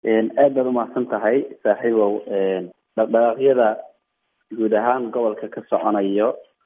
aad baad umahadsan tahay saaxiibow dhaqdhaqaaqyada guud ahaan gobolka ka soconayo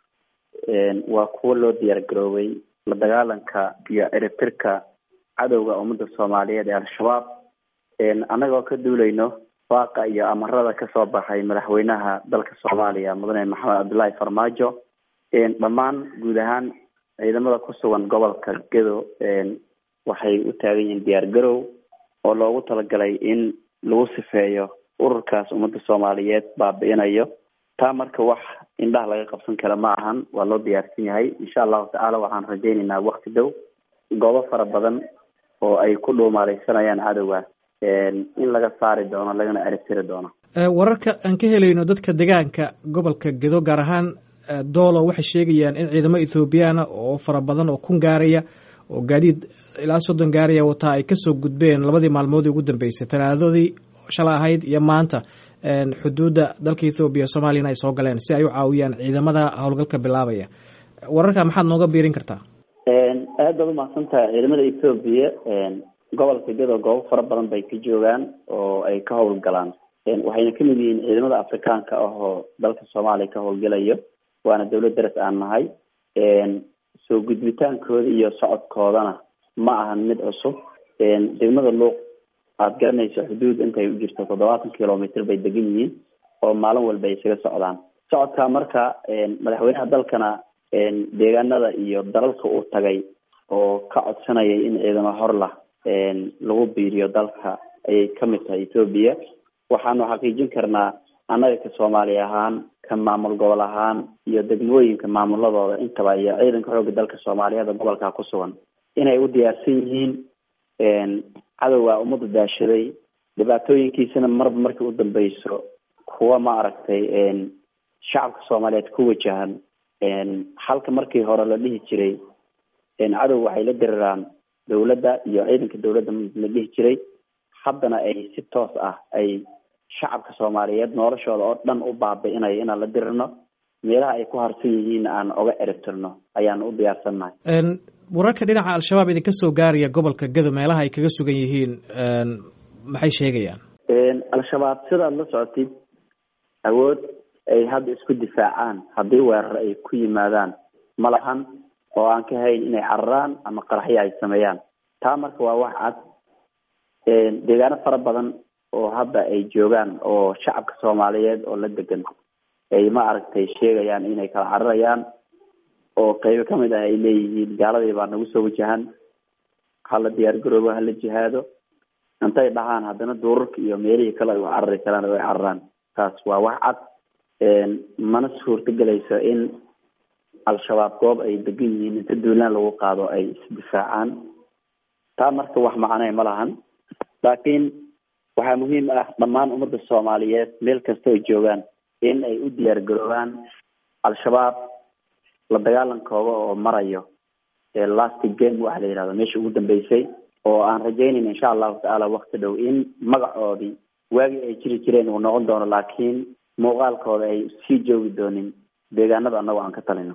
waa kuwo loo diyaar garoobay la dagaalanka iyo ciribtirka cadowga ummadda soomaaliyeed ee al-shabaab annagoo ka duuleyno waaqa iyo amarada kasoo baxay madaxweynaha dalka soomaaliya mudane maxamed cabdullaahi farmaajo dhammaan guud ahaan ciidamada ku sugan gobolka gedo waxay u taagan yihiin diyaar garow oo loogu talagalay in lagu sifeeyo ururkaas ummadda soomaaliyeed baabi'inayo taa marka wax indhaha laga qabsan kara ma ahan waa loo diyaarsan yahay insha allahu tacaala waxaan rajaynaynaa wakti dhow goobo fara badan oo ay ku dhuumaaleysanayaan cadowga in laga saari doono lagana eribtiri doono wararka aan ka helayno dadka degaanka gobolka gedo gaar ahaan doolo waxay sheegayaan in ciidamo ethoobiyaana oo fara badan oo kun gaaraya oo gaadiid ilaa soddon gaaraya wataa ay kasoo gudbeen labadii maalmoodii ugu dambeysay talaadadii shalay ahayd iyo maanta xuduudda dalka ethoobiya soomaaliyana ay soo galeen si ay u caawiyaan ciidamada howlgalka bilaabaya wararka maxaad nooga biirin kartaa aad baad umahadsan tahay ciidamada ethoobiya gobolka gedo goobo fara badan bay ka joogaan oo ay ka howlgalaan waxayna kamid yihiin ciidamada afrikaanka ah oo dalka soomaaliya ka howlgelayo waana dawlad daras aan nahay soo gudbitaankooda iyo socodkoodana ma ahan mid cusub degmada luuq aada garanayso xuduud intay u jirto toddobaatan kilomitr bay degan yihiin oo maalin walba ay isaga socdaan socodka marka madaxweynaha dalkana deegaanada iyo dalalka uu tagay oo ka codsanayay in ciidamo horlah lagu biiriyo dalka ayay kamid tahay ethoobiya waxaanu xaqiijin karnaa annaga ka soomaali ahaan ka maamul gobol ahaan iyo degmooyinka maamuladooda intaba iyo ciidanka xoogga dalka soomaaliyeed oo gobolka ku sugan inay u diyaarsan yihiin cadowga ummadda daashaday dhibaatooyinkiisana marba markii u dambeyso kuwa ma aragtay shacabka soomaaliyeed ku wajahan halka markii hore la dhihi jiray cadow waxay la diriraan dawladda iyo ciidanka dawladda la dhihi jiray haddana ay si toos ah ay shacabka soomaaliyeed noloshooda oo dhan u baabi'inayo inaan la dirirno meelaha ay ku harsan yihiin aan oga eribtirno ayaan u diyaarsannahay wararka dhinaca al-shabaab idinka soo gaaraya gobolka gedo meelaha ay kaga sugan yihiin maxay sheegayaan al-shabaab sidaad la socotid awood ay hadda isku difaacaan haddii weerar ay ku yimaadaan ma lahan oo aan ka hayn inay cararaan ama qaraxyo ay sameeyaan taa marka waa wax cad deegaano fara badan oo hadda ay joogaan oo shacabka soomaaliyeed oo la degan ay ma aragtay sheegayaan inay kala cararayaan oo qeybo kamid ah ay leeyihiin gaaladii baa nagu soo wajahan hala diyaar garoobo hala jihaado intay dhahaan haddana duurarka iyo meelihii kale ay u carari karaan oo ay cararaan taas waa wax cad mana suurtagelayso in al-shabaab goob ay degan yihiin inta duulaan lagu qaado ay isdifaacaan taa marka wax macnee ma lahan laakiin waxaa muhiim ah dhammaan ummadda soomaaliyeed meel kasta ay joogaan in ay u diyaar garoobaan al-shabaab la dagaalankooda oo marayo last game waxa la yihahdo meesha ugu dambeysay oo aan rajaynayna insha allahu tacaala wakti dhow in magacoodii waagii ay jiri jireen uu noqon doono laakiin muuqaalkooda ay sii joogi doonin deegaanada annagoo aan ka talino